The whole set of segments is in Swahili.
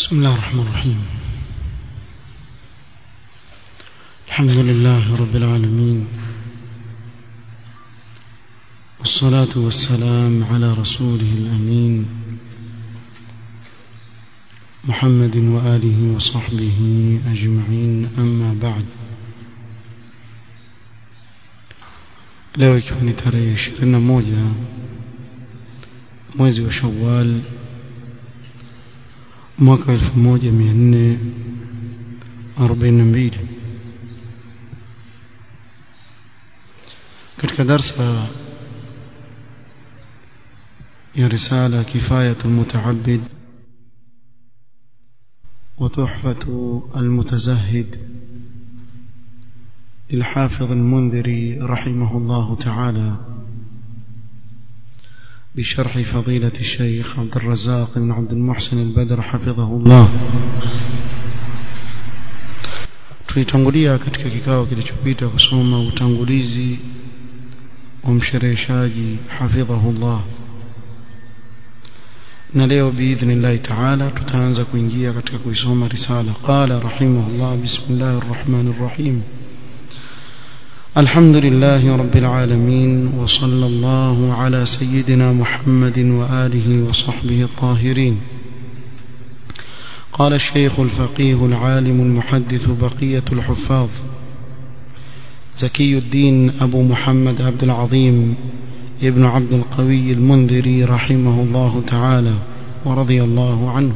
بسم الله الرحمن الرحيم الحمد لله رب العالمين والصلاة والسلام على رسوله الأمين محمد وآله وصحبه أجمعين أما بعد leo ikiwa ni tarehe ishirini na moja mwezi wa shawal mwaka elfu moja mia nne arobaini na mbili katika darsa ya risala kifayatu lmutaabid وتحفة المتزهد للحافظ المنذري رحمه الله تعالى بشرح فضيلة الشيخ عبد الرزاق بن عبد المحسن البدر حفظه الله tulitangulia katika kikao kilichopita kusoma utangulizi wa mshereheshaji hafidhahullah na leo biidhnillahi taala tutaanza kuingia katika kuisoma risala qala rahimahullah bismillahi rrahmani rrahim الحمد لله رب العالمين وصلى الله على سيدنا محمد وآله وصحبه الطاهرين قال الشيخ الفقيه العالم المحدث بقية الحفاظ زكي الدين أبو محمد عبد العظيم ابن عبد القوي المنذري رحمه الله تعالى ورضي الله عنه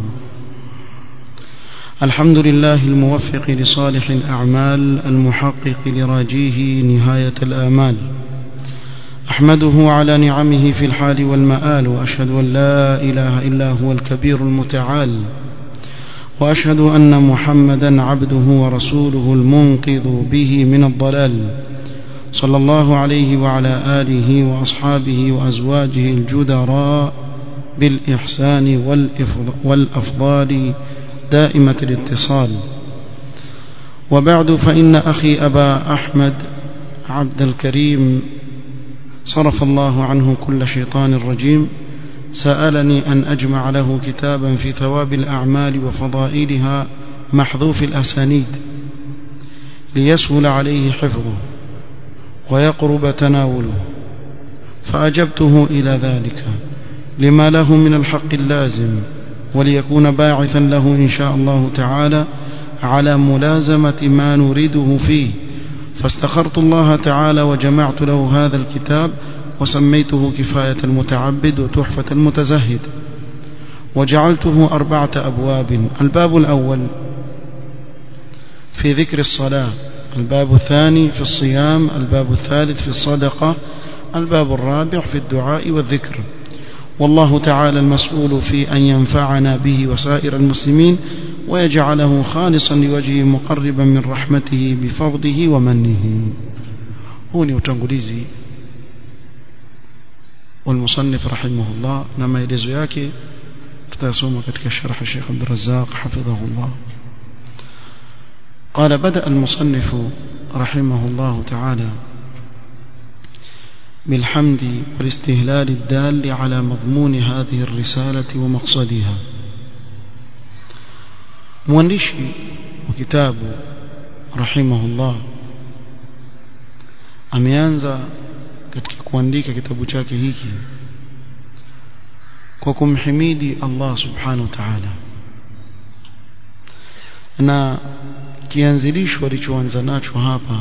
الحمد لله الموفق لصالح الأعمال المحقق لراجيه نهاية الآمال أحمده على نعمه في الحال والمآل وأشهد أن لا إله إلا هو الكبير المتعال وأشهد أن محمدا عبده ورسوله المنقذ به من الضلال صلى الله عليه وعلى آله وأصحابه وأزواجه الجدراء بالإحسان والأفضال دائمة الاتصال وبعد فإن أخي أبا أحمد عبد الكريم صرف الله عنه كل شيطان رجيم سألني أن أجمع له كتابا في ثواب الأعمال وفضائلها محذوف الأسانيد ليسهل عليه حفظه ويقرب تناوله فأجبته إلى ذلك لما له من الحق اللازم وليكون باعثا له إن شاء الله تعالى على ملازمة ما نريده فيه فاستخرت الله تعالى وجمعت له هذا الكتاب وسميته كفاية المتعبد وتحفة المتزهد وجعلته أربعة أبواب الباب الأول في ذكر الصلاة الباب الثاني في الصيام الباب الثالث في الصدقة الباب الرابع في الدعاء والذكر والله تعالى المسؤول في أن ينفعنا به وسائر المسلمين ويجعله خالصا لوجهه مقربا من رحمته بفضله ومنه هوني وتنقليزي والمصنف رحمه الله نما يلزو yake tutasoma katika sharh Sheikh Abdul Razzaq حفظه الله قال بدأ المصنف رحمه الله تعالى بالحمد والاستهلال الدال على مضمون هذه الرسالة ومقصدها مؤنشي وكتاب رحمه الله ameanza katika kuandika kitabu chake hiki kwa kumhimidi Allah subhanahu wa ta'ala na kianzilisho alichoanza nacho hapa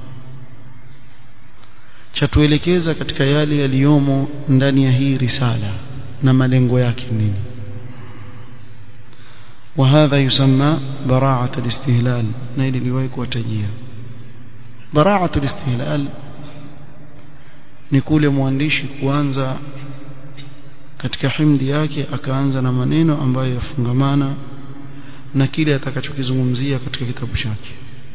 chatuelekeza katika yale yaliyomo ndani ya hii risala na malengo yake nini وهذا يسمى براعة الاستهلال نيل لوايك وتجيه براعة الاستهلال ni kule mwandishi kuanza katika himdi yake akaanza na maneno ambayo yafungamana na kile atakachokizungumzia katika kitabu chake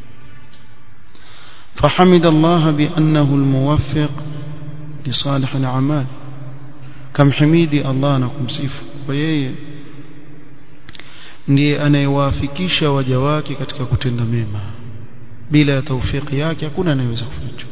فحمد الله بأنه الموفق لصالح الأعمال كم حميدي الله نكم سيف ويهي ndiye anayewafikisha waja wake katika kutenda mema bila ya taufiki yake hakuna anayeweza kufanya chochote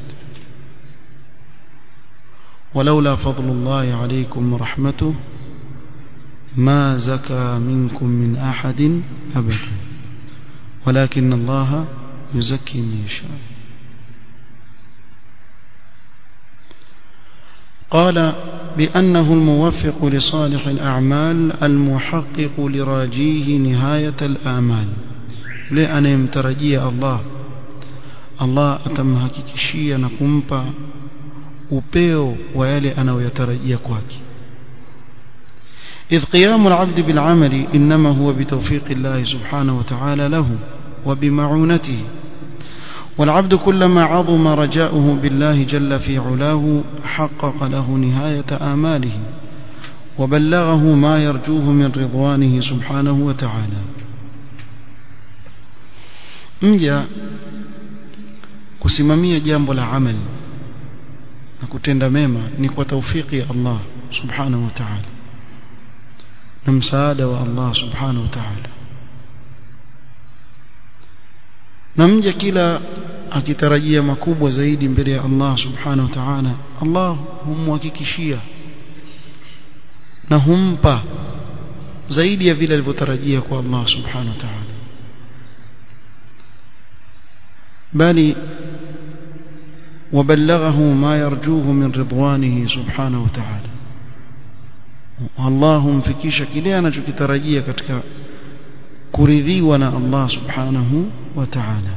ولولا فضل الله عليكم ورحمته ما زكى منكم من أحد أبدا ولكن الله يزكي من يشاء قال بأنه الموفق لصالح الأعمال المحقق لراجيه نهاية الآمال لأن يمترجي الله الله atamhakikishia na kumpa upeo wa yale anayoyatarajia kwake إذ قيام العبد بالعمل إنما هو بتوفيق الله سبحانه وتعالى له وبمعونته والعبد كلما عظم رجاؤه بالله جل في علاه حقق له نهاية آماله وبلغه ما يرجوه من رضوانه سبحانه وتعالى mja kusimamia jambo la amali na kutenda mema ni kwa taufiki ya Allah subhanahu wa ta'ala na msaada wa Allah subhanahu wa ta'ala na mja kila akitarajia makubwa zaidi mbele ya Allah subhanahu wa ta'ala Allah humhakikishia na humpa zaidi ya vile alivyotarajia kwa Allah subhanahu wa ta'ala bali وبلغه ما يرجوه من رضوانه سبحانه وتعالى Allah humfikisha kile anachokitarajia katika kuridhiwa na Allah subhanahu wa ta'ala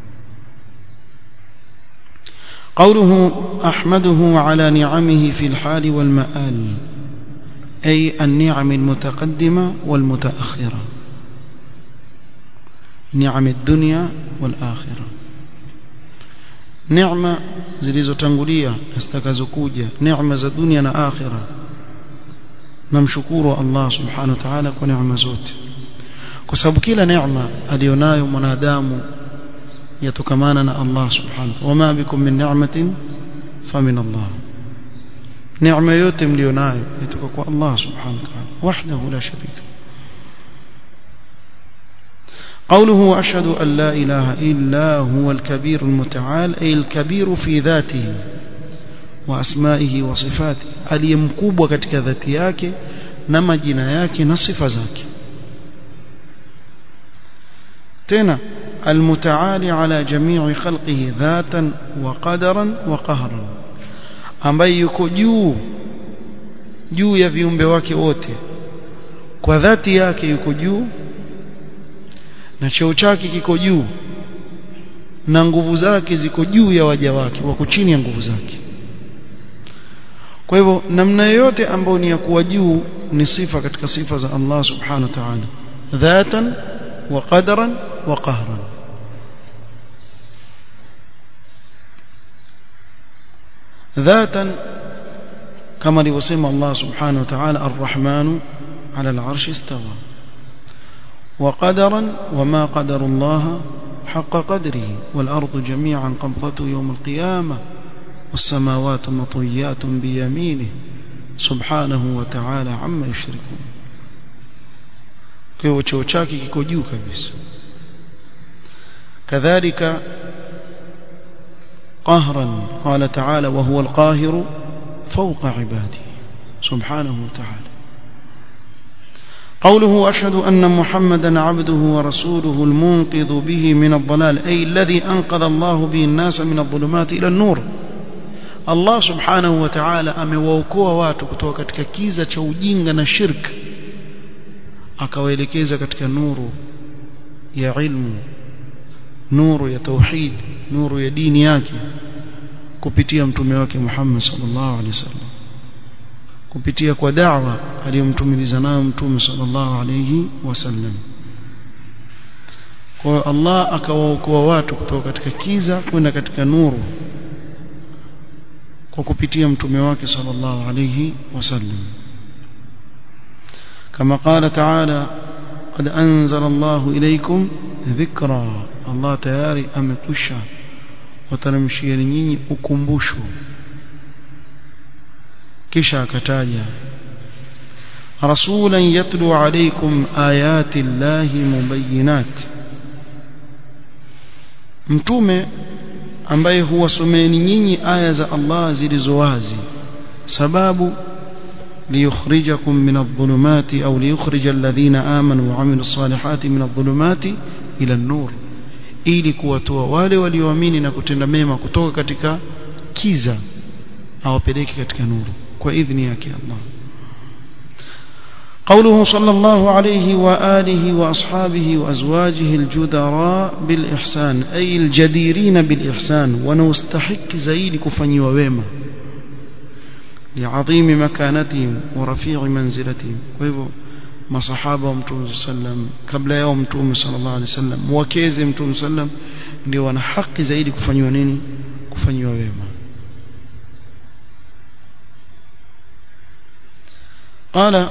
قوله أحمده على نعمه في الحال والمآل أي النعم المتقدمة والمتأخرة نعم الدنيا والآخرة نعمة zilizotangulia na zitakazokuja neema za dunia na akhira namshukuru Allah subhanahu wa ta'ala kwa neema zote kwa sababu kila neema alionayo mwanadamu yatokamana na Allah subhanahu wa ta'ala wama bikum min ni'matin famin Allah neema yote mlionayo yatoka kwa Allah subhanahu wa ta'ala wahdahu la sharika قوله أشهد أن لا إله إلا هو الكبير المتعال أي الكبير في ذاته وأسمائه وصفاته aliyemkubwa katika dhati yake na majina yake na sifa zake tena المتعالي على جميع خلقه ذاتا وقدرا وقهرا ambaye yuko juu juu ya viumbe wake wote kwa dhati yake yuko juu na cheo chake kiko juu na nguvu zake ziko juu ya waja wake wako chini ya nguvu zake kwa hivyo namna yoyote ambayo ni ya kuwa juu ni sifa katika sifa za Allah subhanahu wa ta'ala dhatan wa qadaran wa qahran dhatan kama alivyosema Allah subhanahu wa ta'ala ar-rahmanu ala al-arshi istawa وقدرا وما قدر الله حق قدره والأرض جميعا قبضته يوم القيامة والسماوات مطويات بيمينه سبحانه وتعالى عما يشركون kwa cheo chake kiko juu kabisa kadhalika qahran qala ta'ala wa huwa al-qahiru fawqa ibadihi subhanahu wa ta'ala قوله أشهد أن محمدا عبده ورسوله المنقذ به من الضلال أي الذي أنقذ الله به الناس من الظلمات إلى النور Allah subhanahu wa ta'ala amewaokoa watu kutoka katika kiza cha ujinga na shirk akawaelekeza katika nuru ya ilmu nuru ya tauhid nuru ya dini yake kupitia mtume wake Muhammad sallallahu alaihi wasallam kupitia kwa da'wa aliyomtumiliza nayo mtume sallallahu alaihi wasallam kwa Allah akawaokoa watu kutoka katika kiza kwenda katika nuru kwa kupitia mtume wake sallallahu alayhi wasallam kama qala ta'ala qad anzala Allah ilaykum dhikra Allah tayari amekwisha wataremshia nyinyi ukumbusho kisha akataja rasulan yatlu alaykum ayati llahi mubayyinat mtume ambaye huwasomeeni nyinyi aya za Allah zilizo wazi sababu ليخرجكم من الظلمات أو ليخرج الذين آمنوا وعملوا الصالحات من الظلمات إلى النور ili kuwatoa wale walioamini na kutenda mema kutoka katika kiza awapeleke katika nuru kwa idhni yake Allah قوله صلى الله عليه وآله وأصحابه وأزواجه الجدراء بالإحسان أي الجديرين بالإحسان ونستحق زيد كفني وويمة لعظيم مكانتهم ورفيع منزلتهم ويبو masahaba wa mtume sallam kabla yao mtume sallallahu alaihi wasallam wakeze mtume sallam ndio wana haki zaidi kufanywa nini kufanywa wema قال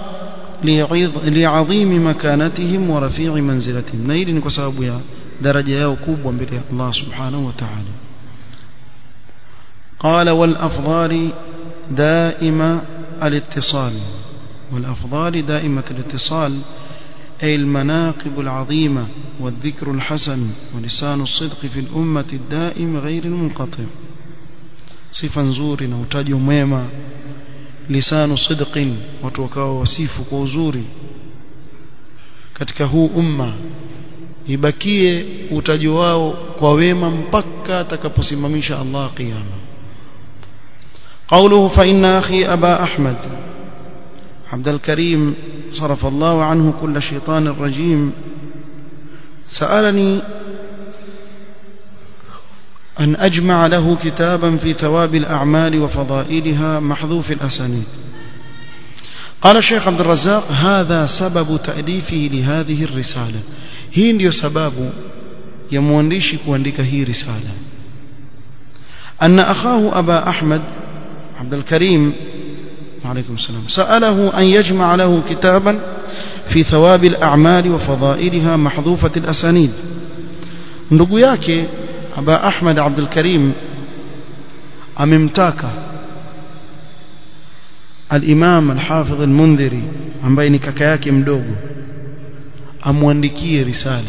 لعظيم مكانتهم ورفيع منزلتهم na hili ni kwa sababu ya daraja yao kubwa mbele ya Allah subhanahu wa ta'ala قال والافضال دائما الاتصال والأفضال دائمة الاتصال أي المناقب العظيمة والذكر الحسن ولسان الصدق في الأمة الدائم غير المنقطع صفا نزور نوتاج ميما لسان صدق وتوكاو وصيف كوزوري katika huu umma ibakie utaji wao kwa wema mpaka atakaposimamisha Allah kiyama قوله فإن أخي أبا أحمد عبد الكريم صرف الله عنه كل شيطان رجيم سألني أن أجمع له كتابا في ثواب الأعمال وفضائلها محذوف الأسانيد قال الشيخ عبد الرزاق هذا سبب تأليفه لهذه الرسالة هي ndio sababu ya mwandishi kuandika hii risala أن أخاه أبا أحمد عبد الكريم عليكم السلام سأله أن يجمع له كتابا في ثواب الأعمال وفضائلها محذوفة الأسانيد ndugu yake aba ahmad abdul karim amemtaka al-imam al-hafidh al-mundhiri ambaye ni kaka yake mdogo amwandikie risala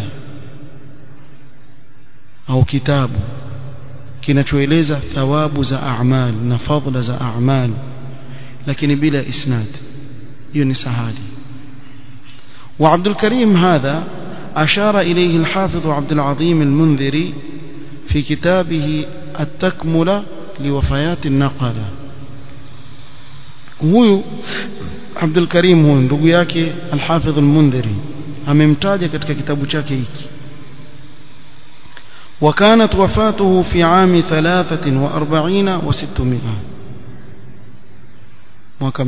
au kitabu kinachoeleza thawabu za a'mal na fadhila za a'mal lakini bila isnad hiyo ni sahali وعبد الكريم هذا أشار إليه الحافظ عبد العظيم المنذري في كتابه التكملة لوفيات النقلة huyu Abdul Karim huyu ndugu yake Al-Hafidh Al-Mundhiri amemtaja katika kitabu chake hiki وكانت وفاته في عام 43 و600 mwaka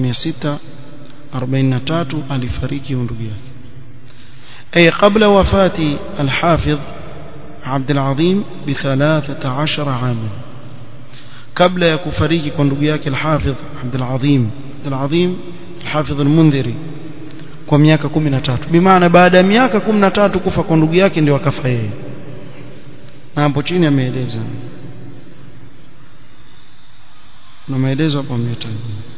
643 alifariki ndugu yake أي قبل وفاة الحافظ عبد العظيم بثلاثة عشر عاما قبل يكفريك كندقياك الحافظ عبد العظيم عبد العظيم الحافظ المنذري kwa miaka 13 bimaana baada ya miaka 13 kufa kwa ndugu yake ndio akafa yeye na hapo chini ameeleza na maelezo hapo ametaja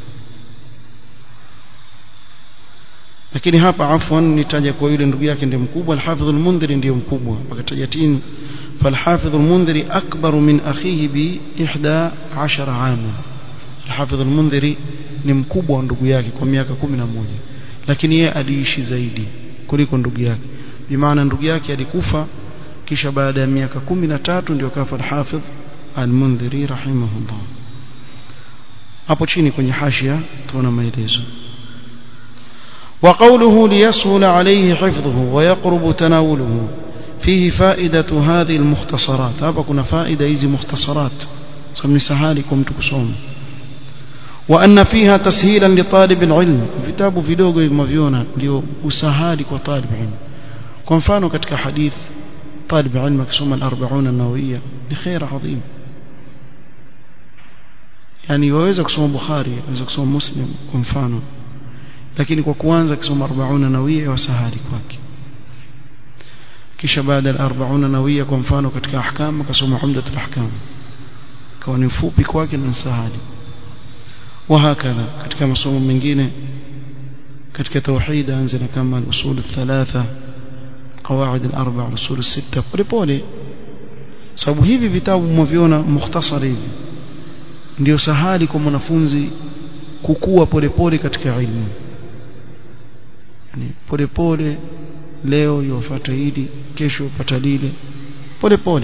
lakini hapa afwan nitaja kwa yule ndugu yake ndiye mkubwa al-Hafidh al-Mundhiri ndiye mkubwa akataja tini فالحافظ المنذري أكبر من أخيه بإحدى عشر عاما الحافظ المنذري ni mkubwa wa ndugu yake kwa miaka 11 lakini yeye aliishi zaidi kuliko ndugu yake bimaana ndugu yake alikufa kisha baada ya miaka 13 ndio kafa al-Hafidh al-Mundhiri rahimahullah hapo chini kwenye hashia tuona maelezo وقوله ليسهل عليه حفظه ويقرب تناوله فيه فائدة هذه المختصرات هذا كنا فائدة هذه مختصرات سمي سهالكم تكسوم وأن فيها تسهيلا لطالب العلم vitabu vidogo mavyoona ndio usahali kwa talib ilm kwa mfano katika hadith talib ilm akisoma al-40 an-nawawiyya ni khair adhim yani waweza kusoma bukhari waweza kusoma muslim kwa mfano lakini kwa kuanza kusoma 40 nawia wasahali kwake kisha baada ya 40 nawia kwa mfano katika ahkam akasoma umdat al-ahkam kwa ni fupi kwake na sahali وهكذا katika masomo mengine katika tauhid anza kama al-usul al-thalatha qawaid al-arba' al-usul al-sitta polepole sababu hivi vitabu mwaviona mukhtasari hivi ndio sahali kwa mwanafunzi kukua polepole katika ilmu yani polepole leo yofuata hili kesho upata lile polepole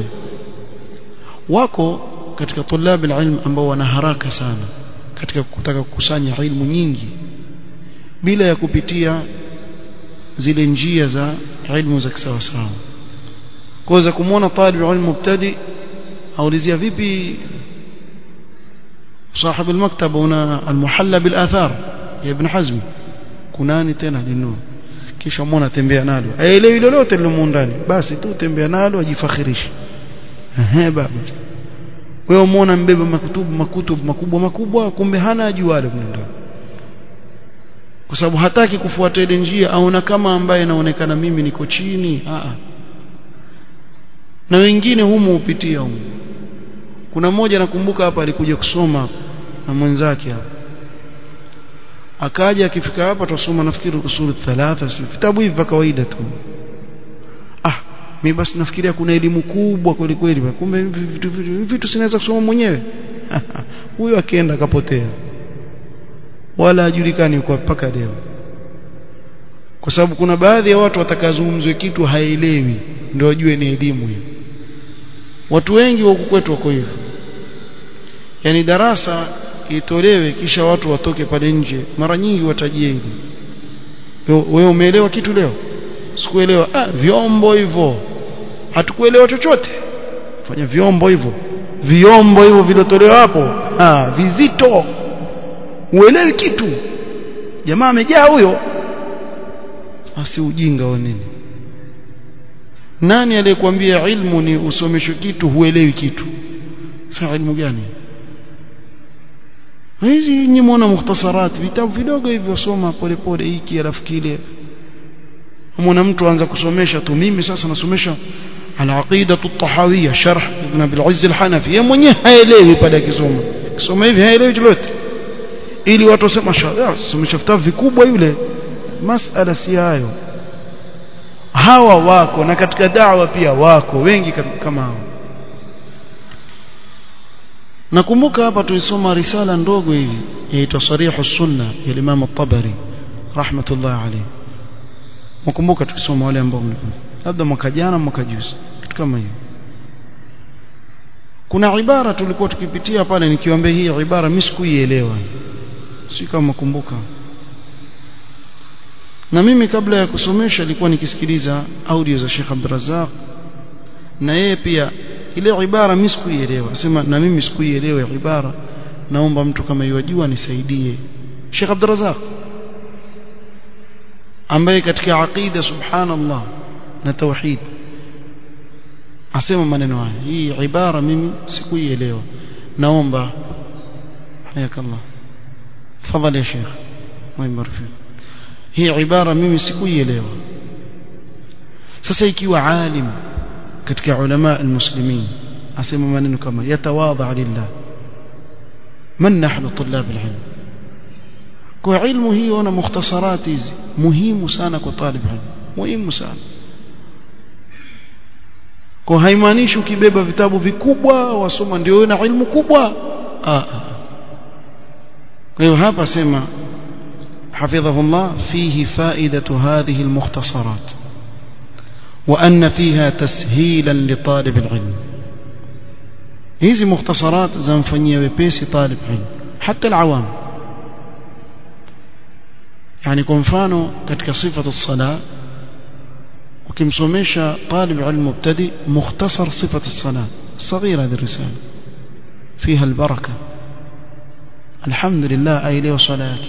wako katika tulab ilm ambao wana haraka sana katika kutaka kukusanya ilmu nyingi bila ya kupitia zile njia za ilmu za kisawasawa kwa za kumwona talib ilmu mubtadi aulizia vipi صاحب المكتبة هنا المحلى بالآثار يا ابن حزم kunani tena linunua kisha muona tembea nalo aelewi lolote lilomo ndani basi tu tembea nalo ajifakhirishe ehe baba wewe muona mbeba makutubu makutubu makubwa makubwa kumbe hana ajualo ndani kwa sababu hataki kufuata ile njia aona kama ambaye naonekana mimi niko chini a na wengine humu upitia humu kuna mmoja nakumbuka hapa alikuja kusoma na mwenzake hapa akaja akifika hapa tusoma nafikiri usulu thalatha vitabu hivi vya kawaida tu ah mimi basi nafikiria kuna elimu kubwa kweli kweli kumbe vitu vitu, vitu sinaweza kusoma mwenyewe huyo akienda akapotea wala hajulikani kwa mpaka leo kwa sababu kuna baadhi ya watu watakazungumzwe kitu haelewi ndio wajue ni elimu hiyo watu wengi wa kwetu wako hivyo yani darasa itolewe kisha watu watoke pale nje mara nyingi watajie hili wewe umeelewa kitu leo sikuelewa ah vyombo hivyo hatukuelewa chochote fanya vyombo hivyo vyombo hivyo vilotolewa hapo ah vizito uelewi kitu jamaa amejaa huyo asi ujinga wa nini nani aliyekwambia ilmu ni usomeshwe kitu huelewi kitu sasa ilmu gani hizi nyinyi muona mukhtasarat vitabu vidogo hivyo soma polepole hiki alafu kile muona mtu anza kusomesha tu mimi sasa nasomesha al-aqida at-tahawiyya sharh ibn Abil Izz al-Hanafi yeye mwenyewe haelewi pale akisoma kisoma hivi haelewi chochote ili watu wasema somesha vitabu vikubwa yule masala si hayo hawa wako na katika da'wa pia wako wengi kama hao nakumbuka hapa tulisoma risala ndogo hivi yaitwa sarihu sunna ya Imam at-Tabari rahmatullah alayhi mkumbuka tukisoma wale ambao labda mwaka jana mwaka juzi kitu kama hiyo kuna ibara tulikuwa tukipitia pale nikiwaambia hii ibara mimi sikuielewa si kama kumbuka na mimi kabla ya kusomesha nilikuwa nikisikiliza audio za Sheikh Abdurrazzaq na yeye pia ile ibara mimi sikuielewa sema na mimi sikuielewa ibara naomba mtu kama yajua nisaidie Sheikh Abdurrazzaq ambaye katika aqida subhanallah na tauhid asema maneno haya hii ibara mimi sikuielewa naomba hayakallah tafadhali ya Sheikh mwimarfi hii ibara mimi sikuielewa sasa ikiwa alim katika ulama almuslimin asema maneno kama yatawadha lillah man nahnu tulab alilm kwa ilmu hiyo na mukhtasarat hizi muhimu sana kwa talib ilm muhimu sana kwa haimaanishi ukibeba vitabu vikubwa wasoma ndio na ilmu kubwa ah kwa hiyo hapa sema حفظه الله فيه فائدة هذه المختصرات وأن فيها تسهيلا لطالب العلم هذه مختصرات زنفنية وبيسي طالب علم حتى العوام يعني كنفانو كتك صفة الصلاة وكمسوميشا طالب علم مبتدئ مختصر صفة الصلاة صغيرة هذه الرسالة فيها البركة الحمد لله أي لي صلاة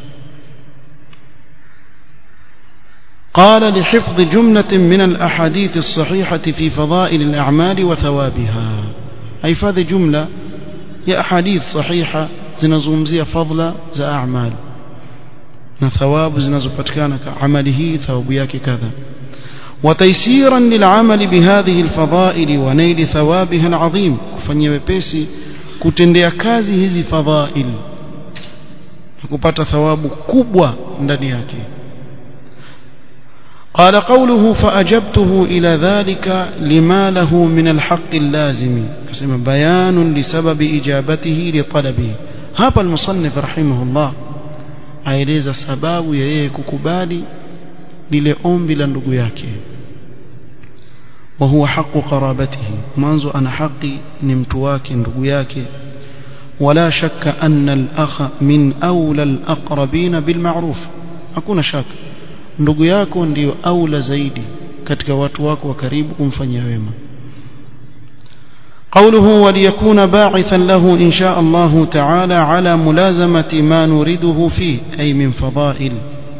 قال لحفظ جملة من الأحاديث الصحيحة في فضائل الأعمال وثوابها أي فهذه جملة يا أحاديث صحيحة زنزومزية فضل زا أعمال ثواب زنزبتكان عمله ثوابياك كذا وتيسيرا للعمل بهذه الفضائل ونيل ثوابها العظيم kufanyia wepesi kutendea kazi hizi fadhail kupata thawabu kubwa ndani yake قال قوله فأجبته إلى ذلك لما له من الحق اللازم كما بيان لسبب إجابته لطلبه hapa al-musannif rahimahullah aeleza sababu ya yeye kukubali lile ombi la ndugu yake وهو حق قرابته mwanzo ana haki ni mtu wake ndugu yake ولا شك أن الأخ من أولى الأقربين بالمعروف hakuna shaka ndugu yako ndio aula zaidi katika watu wako wa karibu kumfanyia wema قوله وليكون باعثا له إن شاء الله تعالى على ملازمة ما نريده فيه أي من فضائل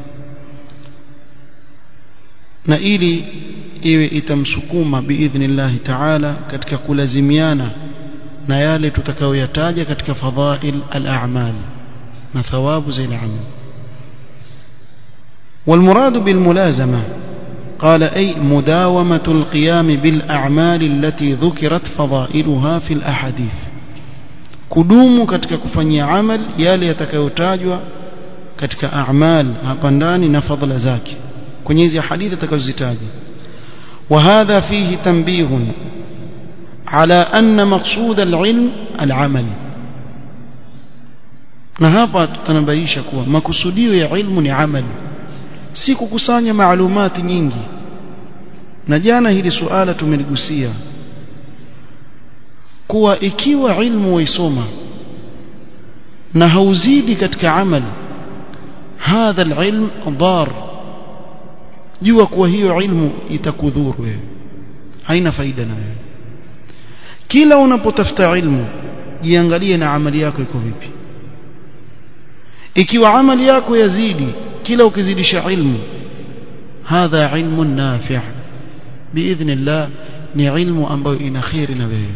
نئلي iwe itamsukuma biidhnillahi taala katika kulazimiana na yale tutakayoyataja katika fadhail al-a'mal na thawabu za al-amal والمراد بالملازمة قال أي مداومة القيام بالأعمال التي ذكرت فضائلها في الأحاديث kudumu katika kufanyia amal yale yatakayotajwa katika a'mal hapa ndani na fadhila zake kwenye hizi hadithi atakazozitaja وهذا فيه تنبيه على أن مقصود العلم العمل na hapa tutanabaisha kuwa makusudio ya ilmu ni amali si kukusanya maalumati nyingi na jana hili suala tumeligusia kuwa ikiwa ilmu waisoma na hauzidi katika amali hadha alilm dar jua kuwa hiyo ilmu itakudhuru wewe haina faida na wewe kila unapotafuta ilmu jiangalie na amali yako iko vipi ikiwa amali yako yazidi kila ukizidisha ilmu hadha ilmu nafi' باذن الله ni ilmu ambayo ina khairi na wewe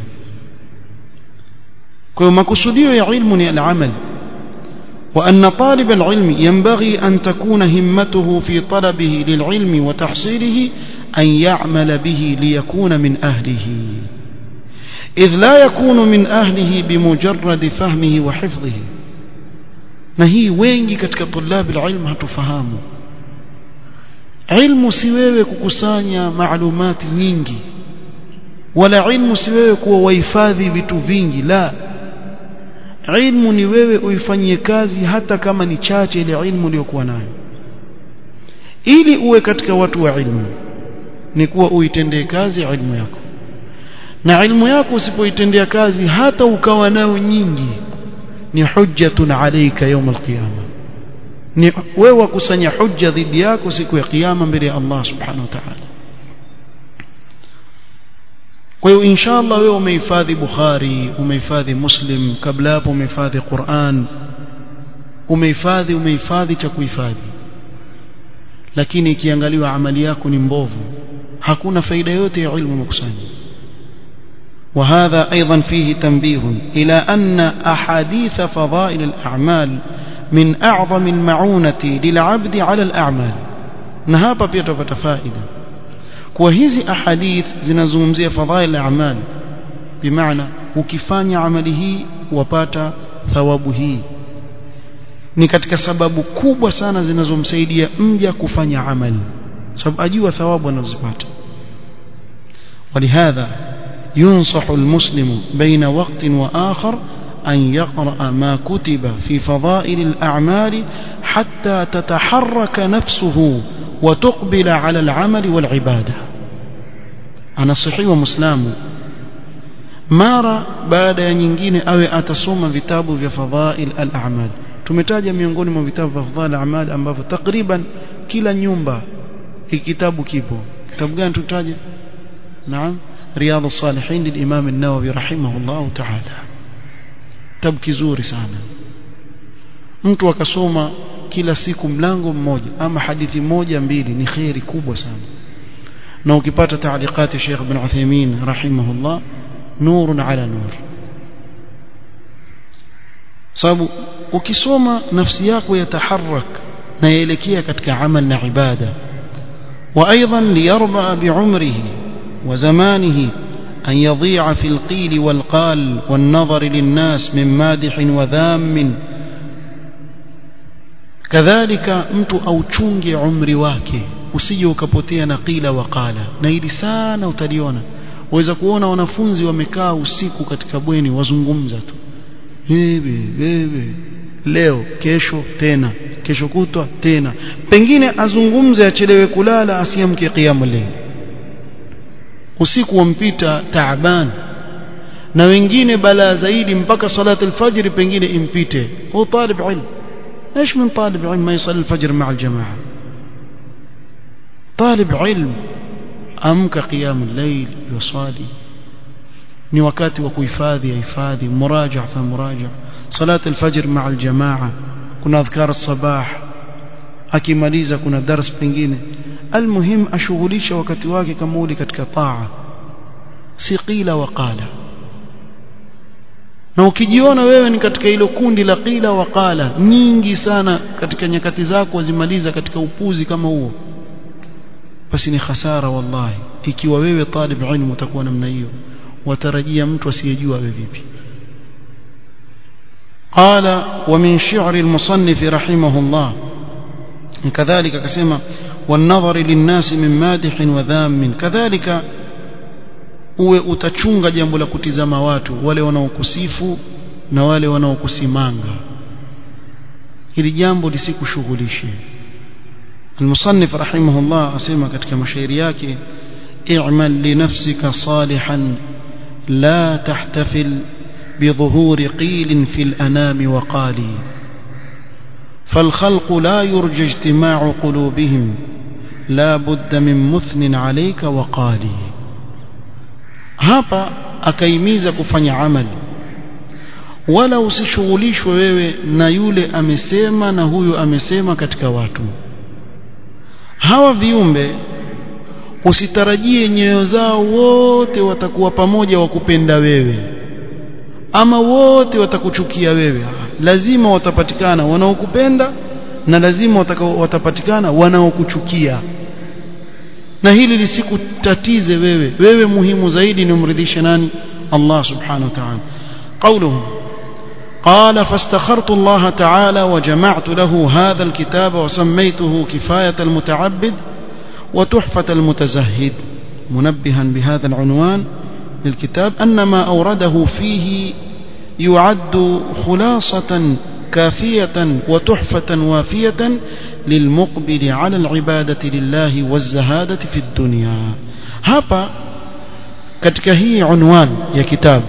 kwa hiyo makusudio ya ilmu ni al-amal وأن طالب العلم ينبغي أن تكون همته في طلبه للعلم وتحصيله أن يعمل به ليكون من أهله إذ لا يكون من أهله بمجرد فهمه وحفظه نهي wengi katika طلاب العلم hatufahamu ilmu si wewe kukusanya maalumati nyingi wala ilmu si wewe kuwa wahifadhi vitu vingi la ilmu ni wewe uifanyie kazi hata kama ni chache ile ilmu uliyokuwa nayo ili uwe katika watu wa ilmu ni kuwa uitendee kazi ilmu yako na ilmu yako usipoitendea kazi hata ukawa nayo nyingi ni hujjatun alayka يوم القيامه ni wewe wakusanya hujja dhidi yako siku ya kiyama mbele ya Allah subhanahu wa ta'ala kwa hiyo inshallah wewe umehifadhi Bukhari umehifadhi Muslim kabla hapo umehifadhi Qur'an umehifadhi umehifadhi cha kuhifadhi lakini ikiangaliwa amali yako ni mbovu hakuna faida yote ya ilmu makusanya وهذا أيضا فيه تنبيه إلى أن أحاديث فضائل الأعمال من أعظم المعونة للعبد على الأعمال نهابا بيتفت فائدة وهذه أحاديث zinazungumzia fadhail al-a'mal bimaana ukifanya amali hii wapata thawabu hii ni katika sababu kubwa sana zinazomsaidia mja kufanya amali sababu ajua thawabu anazopata ولهذا ينصح المسلم بين وقت وآخر أن يقرأ ما كتب في فضائل الأعمال حتى تتحرك نفسه وتقبل على العمل والعبادة أنا صحي ومسلم mara baada ya nyingine awe atasoma vitabu vya fadhail al-a'mal tumetaja miongoni mwa vitabu vya fadhail al-a'mal ambavyo takriban kila nyumba hiki kitabu kipo kitabu gani tutaje naam riyadh as-salihin lil-imam an-nawawi rahimahullah ta'ala kitabu kizuri sana mtu akasoma kila siku mlango mmoja ama hadithi moja mbili ni khairi kubwa sana na ukipata taalikati Sheikh Ibn Uthaymeen rahimahullah nurun ala nur sababu ukisoma nafsi yako yataharak na yaelekea katika amal na ibada وايضا ليربع بعمره وزمانه أن يضيع في القيل والقال والنظر للناس من مادح وذام كذلك mtu auchunge umri wake usije ukapotea na qila waqala na hili sana utaliona waweza kuona wanafunzi wamekaa usiku katika bweni wazungumza tu hivi hivi leo kesho tena kesho kutwa tena pengine azungumze achelewe kulala asiamke qiyamul layl usiku wampita taaban na wengine balaa zaidi mpaka salati alfajr pengine impite huwa talib ilm ايش من طالب علم ما يصلي الفجر مع الجماعه طالب علم امك قيام الليل يصلي ni wakati wa kuhifadhi hifadhi muraja fa muraja salat alfajr maa aljamaa kuna adhkar الصباح akimaliza kuna dars pengine almuhim ashughulisha wakati wake kama ule katika taa si qila wa qala na ukijiona wewe ni katika hilo kundi la qila wa qala nyingi sana katika nyakati zako wazimaliza katika upuzi kama huo basi ni hasara wallahi ikiwa wewe talib ilmu utakuwa namna hiyo watarajia mtu asiyejua wewe vipi قال ومن شعر المصنف رحمه الله كذلك كسمة والنظر للناس من مادح وذام كذلك uwe utachunga jambo la kutizama watu wale wanaokusifu na wale wanaokusimanga hili jambo lisikushughulishe المصنف رحمه الله asema katika mashairi yake i'mal li nafsika salihan la tahtafil بظهور قيل في الأنام وقالي فالخلق لا يرجى اجتماع قلوبهم لا بد من مثن عليك وقالي hapa akaimiza kufanya amali wala usishughulishwe wewe na yule amesema na huyu amesema katika watu hawa viumbe usitarajie nyoyo zao wote watakuwa pamoja wakupenda wewe ama wote watakuchukia wewe lazima watapatikana wanaokupenda na lazima watapatikana wanaokuchukia na hili lisikutatize wewe wewe muhimu zaidi ni umridhishe nani Allah subhanahu wa ta'ala قوله قال فاستخرت الله تعالى وجمعت له هذا الكتاب وسميته كفاية المتعبد وتحفة المتزهد منبها بهذا العنوان للكتاب أن ما أورده فيه يعد خلاصة كافية وتحفة وافية للمقبل على العبادة لله والزهادة في الدنيا هابا katika hii unwan ya kitabu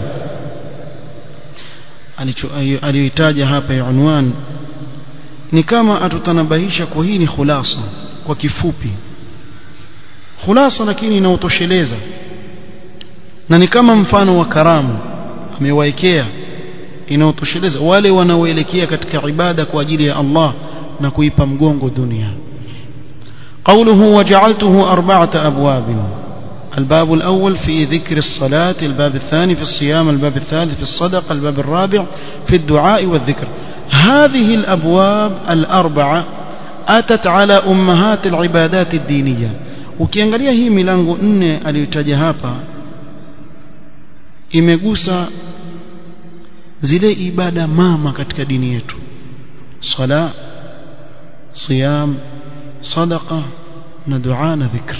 aliyoitaja hapa ya unwan ni kama atutanabahisha kwa hii ni khulasa kwa kifupi khulasa lakini inaotosheleza na ni kama mfano wa karamu amewaekea inaotosheleza wale wanaoelekea katika ibada kwa ajili ya Allah na kuipa mgongo dunia قوله وجعلته أربعة أبواب الباب الأول في ذكر الصلاة الباب الثاني في الصيام الباب الثالث في الصدقة الباب الرابع في الدعاء والذكر هذه الأبواب الأربعة أتت على أمهات العبادات الدينية ukiangalia hii milango nne aliyotaja hapa imegusa zile ibada mama katika dini yetu sala siyam sadaqa na dua na dhikr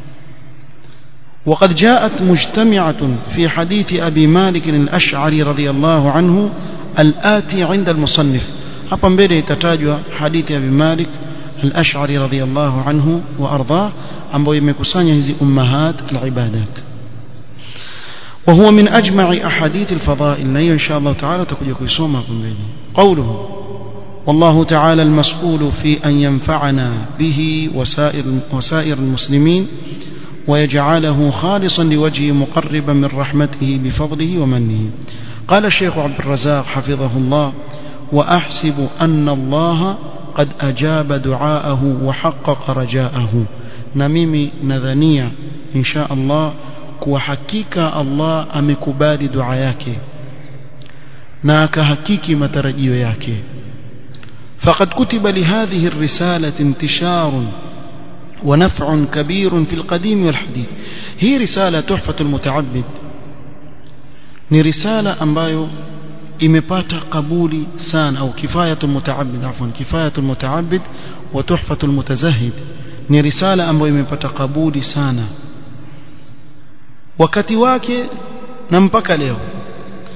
وقد جاءت مجتمعة في حديث أبي مالك الأشعري رضي الله عنه الآتي عند المصنف hapa mbele itatajwa hadithi ya Abi Malik al-Ash'ari radhiyallahu anhu wa ardhah ambayo imekusanya hizi ummahat al-ibadat وهو من أجمع أحاديث الفضائل لا إن شاء الله تعالى تكون يكسوما قوله والله تعالى المسؤول في أن ينفعنا به وسائر, وسائر المسلمين ويجعله خالصا لوجهه مقربا من رحمته بفضله ومنه قال الشيخ عبد الرزاق حفظه الله وأحسب أن الله قد أجاب دعاءه وحقق رجاءه نميمي نذنية إن شاء الله kuwa hakika Allah amekubali dua yake na akahakiki matarajio yake فقد كتب لهذه الرسالة انتشار ونفع كبير في القديم والحديث هي رسالة تحفة المتعبد ni risala ambayo imepata kabuli sana au kifayatul mutaabid afwan kifayatul mutaabid wa tuhfatul mutazahid ni risala ambayo imepata kabuli sana wakati wake na mpaka leo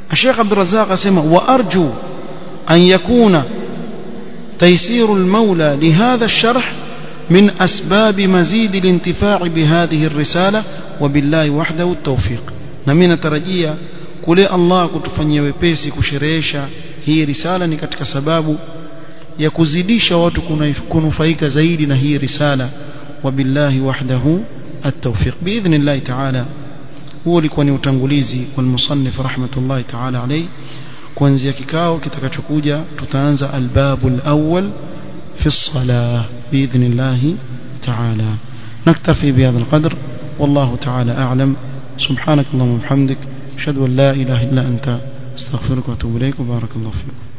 الشيخ عبد الرزاق اسمع وارجو ان يكون تيسير المولى لهذا الشرح من اسباب مزيد الانتفاع بهذه الرساله وبالله وحده التوفيق نمي نترجia kule Allah kutufanyia wepesi kusherehesha hii risala ni katika sababu ya kuzidisha watu kunufaika zaidi na hii risala wabillahi wahdahu التوفيق باذن الله تعالى huo ulikuwa ni utangulizi wa musannif rahmatullahi ta'ala alayhi kuanzia kikao kitakachokuja tutaanza albabu alawwal fi الصلاه باذن الله تعالى نكتفي بهذا القدر والله تعالى اعلم سبحانك اللهم وبحمدك اشهد ان لا اله الا انت استغفرك واتوب اليك وبارك الله فيك